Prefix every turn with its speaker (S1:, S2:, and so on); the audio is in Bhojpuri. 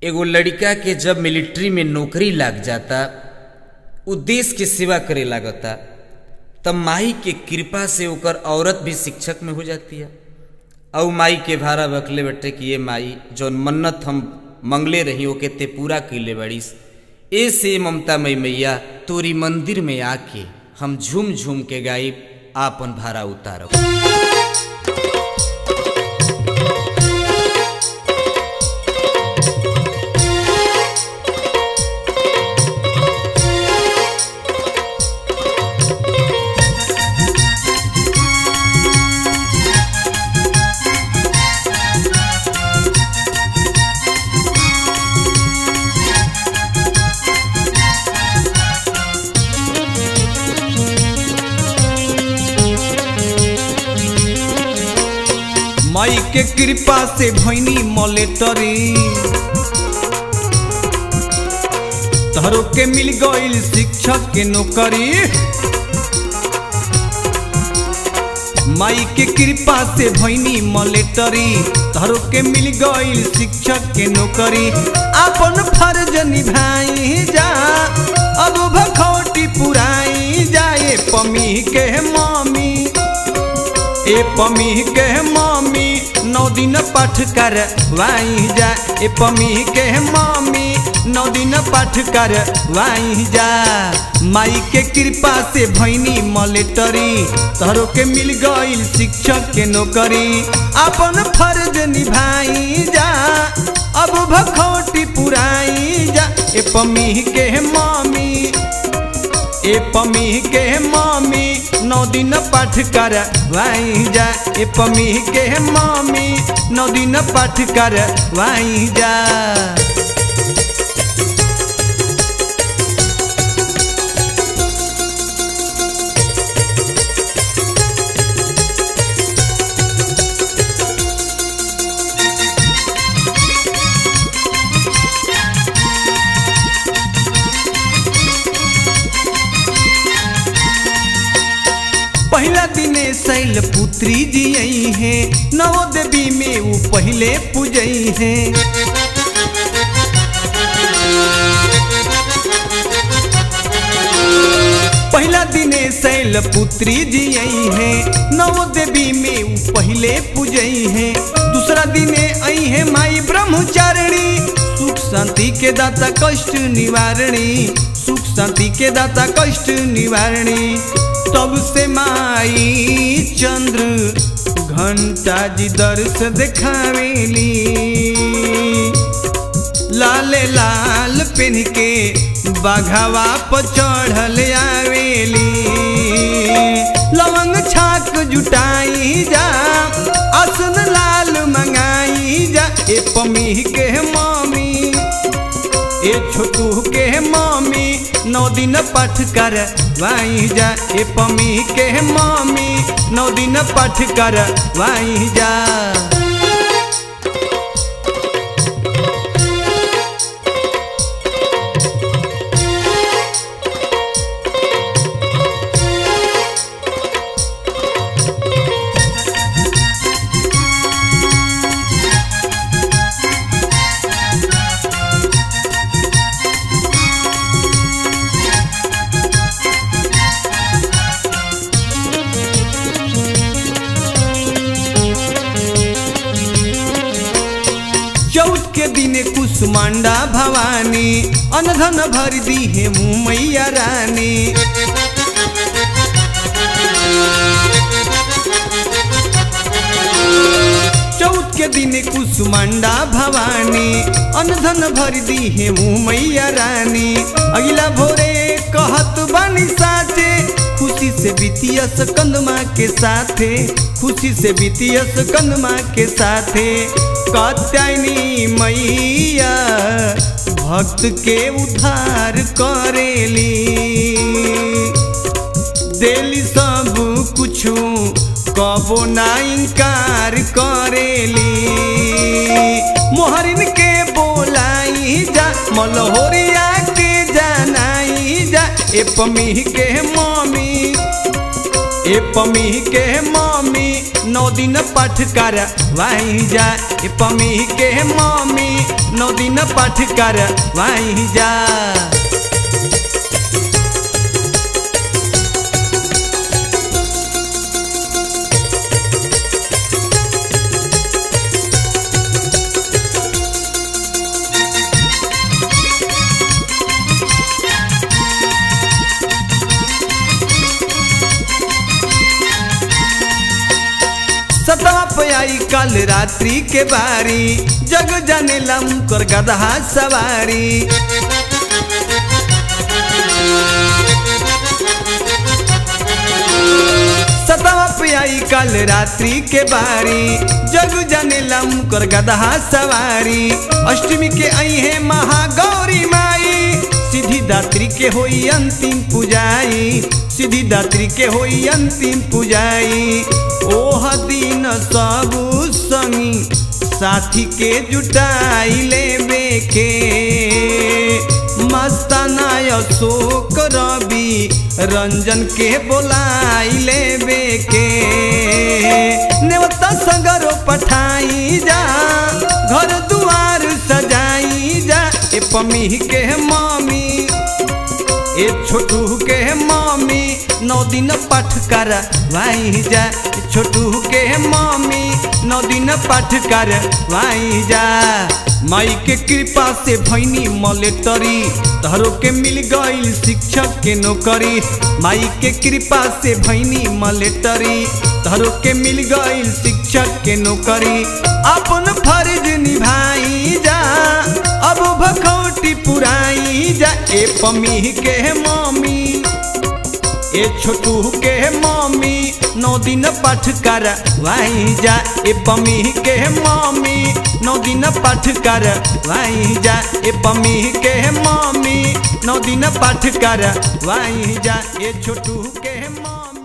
S1: एगो लड़का के जब मिलिट्री में नौकरी लाग जाता उ देश के सेवा करे लागता तब माई के कृपा से ओकर औरत भी शिक्षक में हो जाती है और माई के भारा बकले बटे कि ये माई जौन मन्नत हम मंगले रही ओके ते पूरा कैले बड़ीस ए से ममता मई मैया तोरी मंदिर में आके हम झूम झूम के गायब आपन भारा उतारब
S2: माई के कृपा से भैनी मलेटरी तहरो के मिल गईल शिक्षक के नौकरी माई के कृपा से भैनी मलेटरी तहरो के मिल गईल शिक्षक के नौकरी अपन फर्ज निभाई जा अब भखौटी पुराई जाए पमी के मम्मी ए पमी के मम्मी नौ दिन पाठ कर वाई जा ए पमी के मम्मी नौ दिन पाठ कर वाई जा माई के कृपा से भैनी मलेटरी तहरो के मिल गईल शिक्षक के नौकरी अपन फर्ज निभाई जा अब भखौटी पुराई जा ए पमी के मम्मी ए पमी के मम्मी नौ दिन पाठ कर वाई जा ए पमी के मम्मी नौ दिन पाठ कर वाई जा पहला दिने शैल पुत्री जी आई है नवो देवी में वो पहले पूजई है पहला दिने शैल पुत्री जी आई है नवो देवी में वो पहले पूजई है दूसरा दिने आई है माई ब्रह्मचारिणी सुख शांति के दाता कष्ट निवारणी सुख शांति के दाता कष्ट निवारणी तब से माई चंद्र घंटा जी दर्श देखावेली लाले लाल पेन के बाघावा पर चढ़ल आवेली लवंग छाक जुटाई जा असन लाल मंगाई जा ए पमी के मम्मी ए छोटू के मम्मी नौ दिन पाठ कर वाई जा ए पमी के मम्मी नौ दिन पाठ कर वाई जा चौथ के दिन कुसुमांडा भवानी अनधन भर दी है मैया रानी चौथ के दिन कुसुमांडा भवानी अनधन भर दी है मैया रानी अगला भोरे कहत बानी साथे खुशी से बीतिया सकंदमा के साथे खुशी से बीतिया सकंदमा के साथे कात्यायनी मैया भक्त के उद्धार करेली देली सब कुछु कबो ना इनकार करेली मोहरिन के बोलाई जा मलहोरिया के जानाई जा ए पमी के मम्मी ए पमी के मम्मी नौ दिन पाठ कर वहीं जा ए पमी के मम्मी नौ दिन पाठ कर वहीं जा सतवा पे आई कल रात्रि के बारी जग जाने लम कर गदहा सवारी सतवा पे आई कल रात्रि के बारी जग जाने लम कर गदहा सवारी अष्टमी के आई है महागौरी माई सीधी दात्री के होई अंतिम पूजाई सीधी दात्री के होई अंतिम पूजाई ओह दिन सब संगी साथी के जुटाई लेबे के मस्ताना अशोक रवि रंजन के बोलाई लेबे के नेवता सगरो पठाई जा घर दुआर सजाई जा ए पमी के मामी ए छोटू के मामी नौ दिन पाठ कर वाई जा छोटू के मामी नौ दिन पाठ कर वाई जा माई के कृपा से भैनी मलेटरी तहरो के मिल गईल शिक्षक के नौकरी माई के कृपा से भैनी मलेटरी तहरो के मिल गईल शिक्षक के नौकरी अपन फर्ज निभाई जा अब भखौटी पुराई जा ए पमी के मम्मी ए छोटू के मम्मी नौ दिन पाठ कर वाई जा ए पमी के मम्मी नौ दिन पाठ कर वाई जा ए पमी के मम्मी नौ दिन पाठ कर वाई जा ए छोटू के मम्मी